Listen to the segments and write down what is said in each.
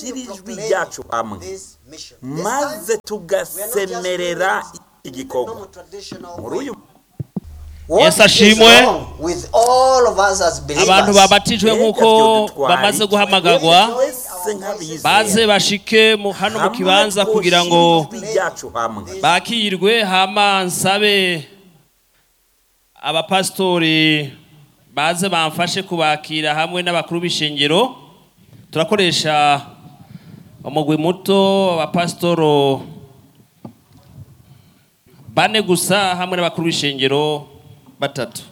dushyire ijwi ryacu hamwe maze tugasemerera iki gikorwa muri uyu Yesu ashimwe. abantu babatijwe nk'uko bamaze guhamagarwa twese nk'abizera baze bashike mu- hano mu kibanza kugira ngo ijwi ryacu hamwe bakirwe hama nsabe abapasitori baze bamfashe kubakira hamwe n'abakuru b'ishengero turakoresha umugwi muto abapasitoro bane gusa hamwe n'abakuru b'ishengero batatu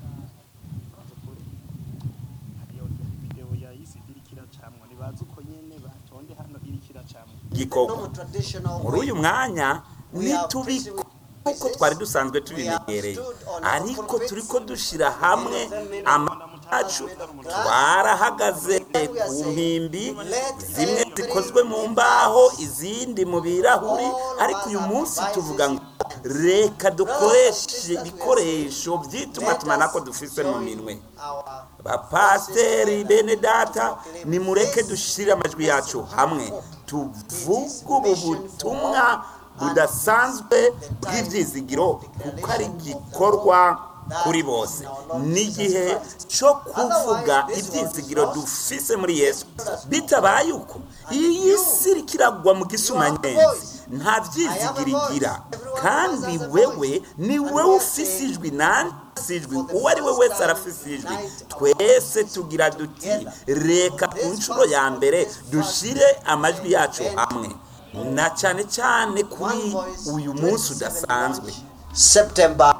video ya isi irikira camwa nibaza uko nyene batonde hano irikira camwa gikorwa muri uyu mwanya ntitubiko kuko twari dusanzwe tubimenyereye ariko turi ko dushyira hamwe amacu twarahagaze ku mpimbi zimwe zikozwe mu mbaho izindi mu birahuri ariko uyu munsi tuvuga ngo reka dukoreshe ibikoresho by'itumatumanako dufise mu minwe bapasiteri bene data nimureke dushyire amajwi yacu hamwe tuvuge ubu butumwa budasanzwe bw'ibyizigiro kuko ari igikorwa kuri bose n'igihe cyo kuvuga ibyizigiro dufise muri yesu bitabaye uko iyi si iriko iragwa mu gisumanyenzi nta byizigiro igira kandi wewe ni wowe ufise ijwi nanjye ufise ijwi uwo ari we wese arafise ijwi twese tugira duti reka ku nshuro ya mbere dushyire amajwi yacu hamwe na cyane cyane kuri uyu munsi udasanzwe September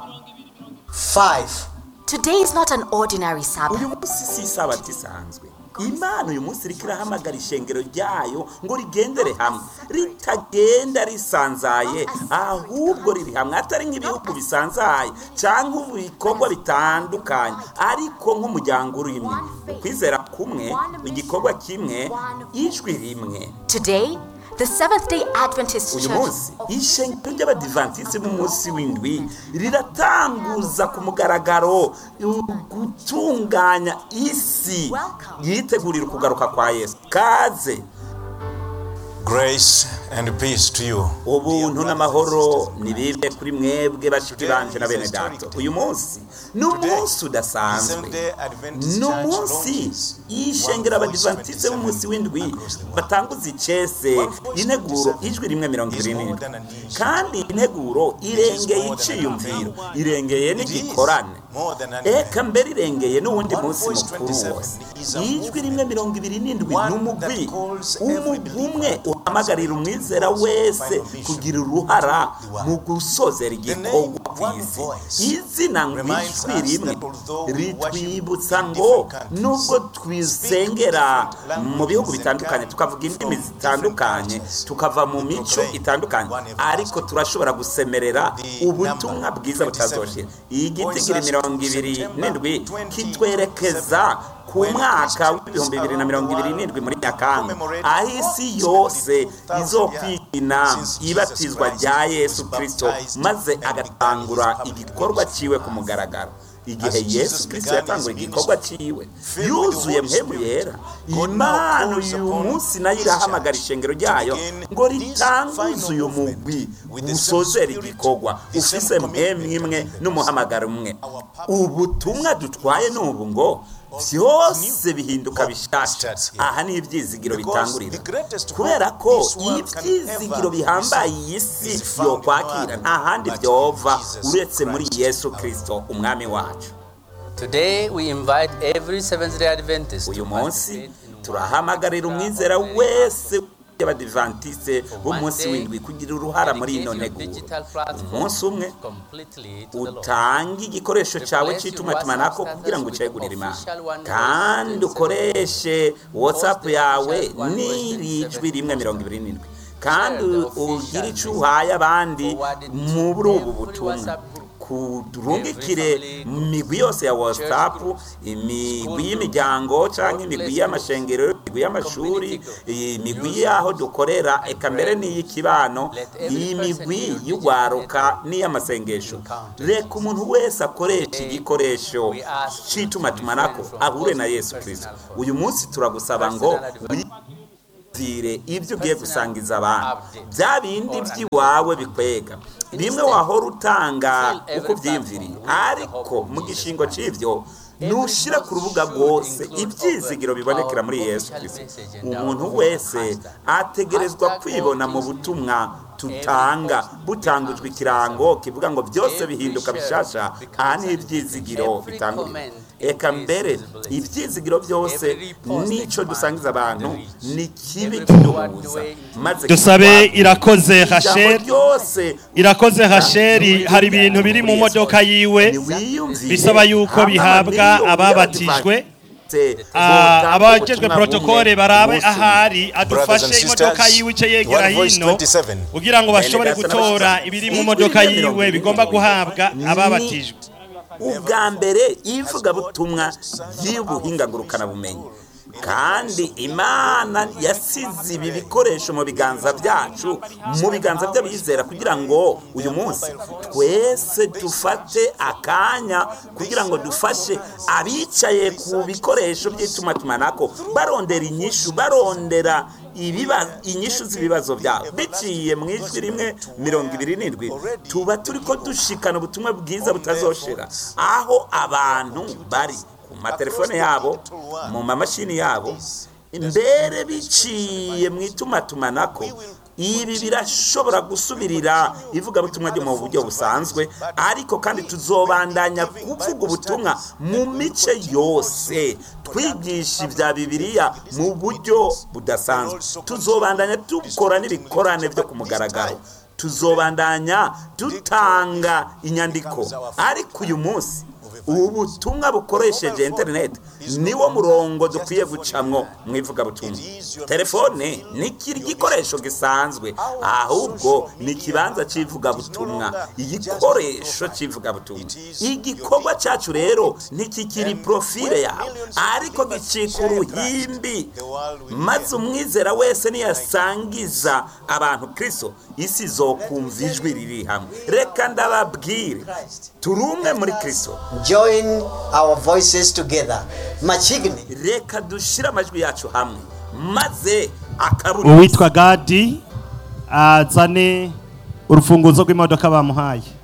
5. Today is not an ordinary Sabbath. uyu munsi si isabato isanzwe imana uyu munsi iriko irahamagara ishengero ryayo ngo rigendere hamwe ritagenda risanzaye ahubwo riri hamwe atari nk'ibihugu bisanzaye cyangwa ibikorwa bitandukanye ariko nk'umuryango uri imwe ukwizera kumwe igikorwa kimwe ijwi rimwe Today, the Seventh day Adventist uyu Church munsi ishengero ry'abadivantisiti b'umunsi w'indwi riratanguza ku mugaragaro gutunganya isi yitegurira ukugaruka kwa yesu kaze Grace and peace to you. ubuntu n'amahoro nibibe kuri mwebwe bashiki banje na bene dato uyu munsi ni umunsi udasanzwe ni umunsi y'ishengero abadivantisite b'umunsi w'indwi batanguza icese integuro ijwi rimwe mirongo ibiri n'indwi kandi integuro irengeye iciyumviro irengeye n'igikorane eka mbere irengeye n'uwundi munsi mukuru wose ijwi rimwe mirongo ibiri n'indwi ni umugwi umugwi umwe uhamagarira umwizera wese kugira uruhara mu gusozera igikorwa ku isi izina ngo ijwi rimwe ritwibutsa ngo nubwo twisengera mu bihugu bitandukanye tukavuga indimi zitandukanye tukava mu mico itandukanye ariko turashobora gusemerera ubutumwa bwiza butazoshira iyi giti gira mirongo ibiri n'indwi kitwerekeza ku mwaka w'ibihumbi bibiri na mirongo ibiri n'indwi muri nyakanga aho isi yose izokwigina ibatizwa rya yesu kirisito maze agatangura igikorwa cyiwe ku mugaragaro igihe yesu kirisito yatangura igikorwa cyiwe yuzuye mpemu yera imana uyu munsi nayo irahamagara ishengero ryayo ngo ritanguze uyu mugwi usozera igikorwa ufise mpemu imwe n'umuhamagaro umwe ubutumwa dutwaye ni ubu ngo byose bihinduka bishasha aha ni ibyizigiro bitangurira kubera ko ibyizigiro bihambaye iyi si yokwakira nta handi byova uretse muri yesu kirisito umwami wacu Today we invite every Seventh day Adventist uyu to munsi participate in turahamagarira umwizera wese y'abadivantisite b'umunsi w'indwi kugira uruhara muri ino nteguro umunsi umwe completely to the Lord. utange igikoresho cyawe cy'itumatumanako kugira ngo ucegurire imana kandi ukoreshe watsapu yawe n'irijwi rimwe mirongo ibiri n'indwi kandi ugire icyo uhaye abandi muri ubu butumwa kurungikire imigwi yose ya watsapu imigwi y'imiryango cyangwa imigwi y'amashengero imigwi y'amashuri imigwi y'aho dukorera eka mbere n'iy'ikibano iyi migwi y'ugwaruka n'iy'amasengesho reka umuntu wese akoresha igikoresho cy'itumatumanako ahure na yesu kirisito uyu munsi turagusaba ngo wiyumvire ibyo ugiye gusangiza abantu bya bindi by'iwawe bikwega bimwe wahora utanga uko ubyiyumviriye ariko mu gishingo cy'ibyo nushyira ku rubuga rwose ibyizigiro bibonekera muri yesu kirisito umuntu wese ategerezwa kwibona mu butumwa tutanga butangujwe ikirango kivuga ngo byose bihinduka bishasha aha ni ibyizigiro bitangurira eka mbere ibyizigiro byose n'icyo dusangiza abantu ni kibi kiduhuza maze dusabe irakoze ijambo hasheri ryose irakoze hasheri hari ibintu biri mu modoka yiwe niwiyumvire bisaba yuko hama bihabwa miliyoni ababatijwe y'abadivantiste Ah, botanga abajejwe ubutumwa protokole bumwe barabe umunsi umwe. ahari Brothers adufashe and imodoka sisters, yiwe ice yegera One Voice hino 27. kugira ngo bashobore Bene gutora data ibiri mu ijwi modoka rya mirongo yiwe ibiri bigomba n'ibiri. guhabwa Ni ababatijwe ubwa mbere ivugabutumwa y'ubuhinga ngurukanabumenyi kandi imana yasize ibi bikoresho mu biganza byacu mu biganza by'abizera kugira ngo uyu munsi twese dufate akanya kugira ngo dufashe abicaye ku bikoresho by'itumatumanako barondera inyishu barondera ibiba inyishu z'ibibazo byabo biciye mu ijwi rimwe mirongo ibiri n'indwi tuba turi ko dushikana ubutumwa bwiza butazoshira aho abantu bari ku matelefone yabo mu mamashini yabo mbere biciye mu itumatumanako ibi birashobora gusubirira ivugabutumwa ryo mu buryo busanzwe ariko kandi tuzobandanya kuvuga ubutumwa mu mice yose twigisha ibya bibiliya mu buryo budasanzwe tuzobandanya dukora n'ibikorane byo ku mugaragaro tuzobandanya dutanga inyandiko ariko uyu munsi ubu butumwa bukoresheje interineti niwo murongo dukwiye gucamwo mu ivugabutumwa telefone ni igikoresho gisanzwe ahubwo ni ikibanza cy'ivugabutumwa igikoresho cy'ivugabutumwa igikorwa cyacu rero ntikikiri profile yawe ariko gicika uruhimbi maze umwizera wese niyasangiza abantu kristo isi zokumva ijwi riri hamwe reka ndababwire turi umwe muri kristo Join our voices together. Machigni. reka dushyire amajwi yacu hamwe maze akaburi uwitwa gadi azane urufunguzo rw'imodoka bamuhaye